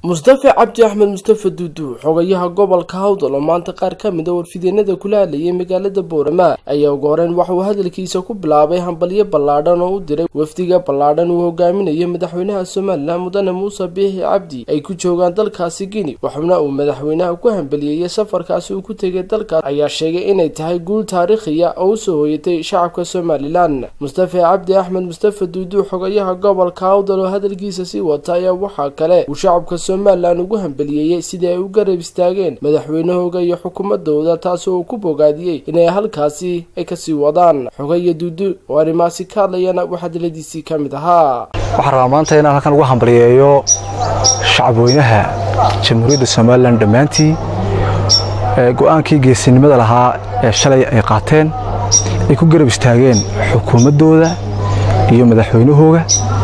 mustafe cabdi axmed mustafe duudu xogayaha gobolka hawdal oo maanta qaar ka mid a warfideenada kula hadlayay magaalada boorama ayaa ugu horeyn waxauu hadalkiisa ku bilaabay hambalyo ballaadhan oo u diray wafdiga ballaadhan uu hogaaminayo madaxweynaha somalilan mudane muuse biixi cabdi ay ku joogaan dalkaasi gini waxauna uu madaxweynaha ku hambaliyeeyey safarkaasi uu ku tegay dalkaas ayaa sheegay inay tahay guul taariikhiya oo usoo hoyatay shacabka somalilan mustafe cabdi axmed mustafe duudu xogayaha gobolka hawdal oo hadalkiisa sii wata ayaa waxaa kale uu shacabka somalilan ugu hambaliyeeyey sidii ay u garab istaageen madaxweynahooga iyo xukuumadooda taasi oo uu ku bogaadiyey inay halkaasi ay kasii wadaan xogaya duudu oo arrimaasi ka hadlayana waxaa diladiisii ka mid ahaa waxaan rabaa maanta inaan halkan ugu hambaliyeeyo shacabweynaha jamhuuriyadda somalilan dhammaantii go-aankii geesinimada lahaa ee shalay ay qaateen ay ku garab istaageen xukuumaddooda iyo madaxweynahooga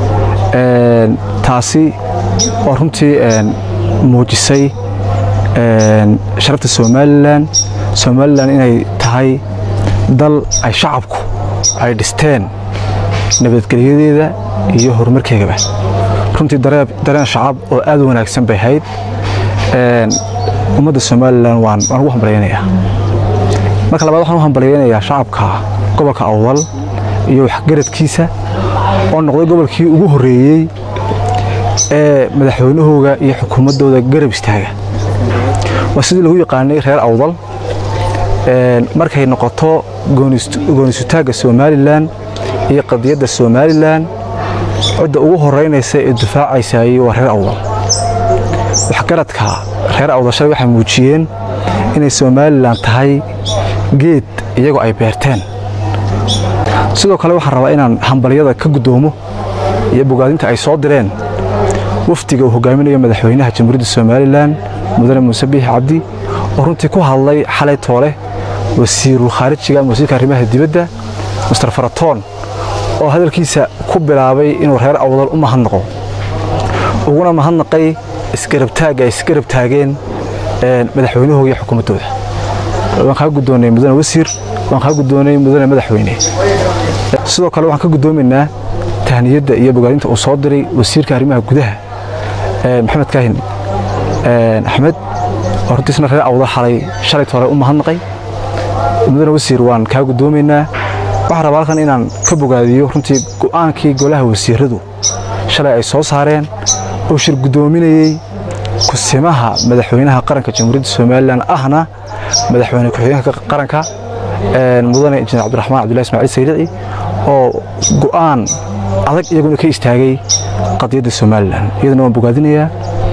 taasi oo runtii muujisay sharafta somalilan somalilan inay tahay dal ay shacabku ay dhisteen nabadgelyadeeda iyo horumarkeegaba runtii dareen shacab oo aad u wanaagsan bay hayd ummadda somalilan waan ugu hambalyaynayaa marka labaad waxaan u hambalyaynayaa shacabka gobolka awdal iyo waxgaradkiisa oo noqday gobolkii ugu horreeyey ee madaxweynahooga iyo xukuumaddooda garab istaaga waa sidii lagu yaqaanay reer awdal markay noqoto goonisutaagga somalilan iyo qadiyadda somalilan cidda ugu horeynaysa ee difaacaysayey waa reer awdal waxgaradka reer awdal shalay waxay muujiyeen inay somalilan tahay geed iyagoo ay beerteen sidoo kale waxaan rabaa inaan hambalyada ka guddoomo iyo bogaadinta ay soo direen wafdiga uu hogaaminayo madaxweynaha jamhuuriyadda somalilan mudane muuse biixi cabdi oo runtii ku hadlay xalay toole wasiirul khaarijiga ama wasiirka arrimaha dibadda mister faratoon oo hadalkiisa ku bilaabay inuu reer awdal u mahadnaqo uguna mahadnaqay isgarabtaagga ay isgarab taageen madaxweynahooga iyo xukuumaddooda waan kaa guddoonnay mudane wasiir waan kaa guddoonnay mudane madaxweyne sidoo kale waxaan ka guddoomaynaa tahniyadda iyo bogaadinta uu soo diray wasiirka arrimaha gudaha maxamed kaahin axmed oo runtiisna reer awda xalay shalay toole u mahadnaqay mudane wasiir waan kaa guddoomaynaa waxaan rabaa halkan inaan ka bogaadiyo runtii go'aankii golaha wasiiradu shalay ay soo saareen oo shir guddoominayey kusimaha madaxweynaha qaranka jamhuuriyadda somalilan ahna madaxweyne ku-xigeenka qaranka mudane injineer cabdiraxmaan cabdullahi ismaaciil sayrici oo go'aan adag iyaguna ka istaagay qadiyadda somalilan iyaduna waan bogaadinayaa